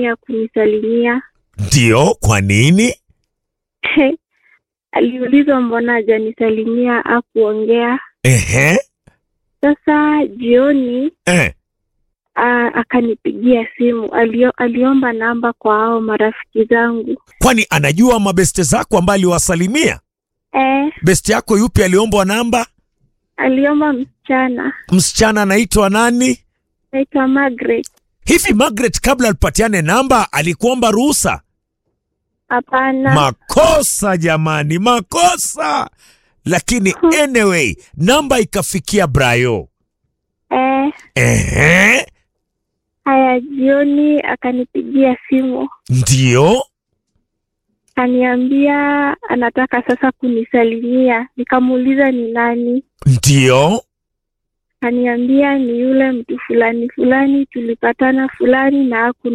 ya kunisalimia. Ndio, kwa nini? Aliulizwa mbona hajanisalimia akuongea. Ehe. Sasa jioni Eh. a, akanipigia simu. Alio, aliomba namba kwa hao marafiki zangu. Kwani anajua mabeste zako ambaye aliwasalimia? Eh, Besti yako yupi aliombwa namba? aliomba msichana Msichana anaitwa nani? naitwa Margaret. Hivi Margaret kabla alipatiane namba alikuomba ruhusa? Hapana. Makosa jamani, makosa. Lakini anyway, namba ikafikia Brayo. eh, Ehe. haya jioni akanipigia simu Ndio. akaniambia anataka sasa kunisalimia. Nikamuuliza ni nani, Ndio. akaniambia ni yule mtu fulani fulani, tulipatana fulani na haku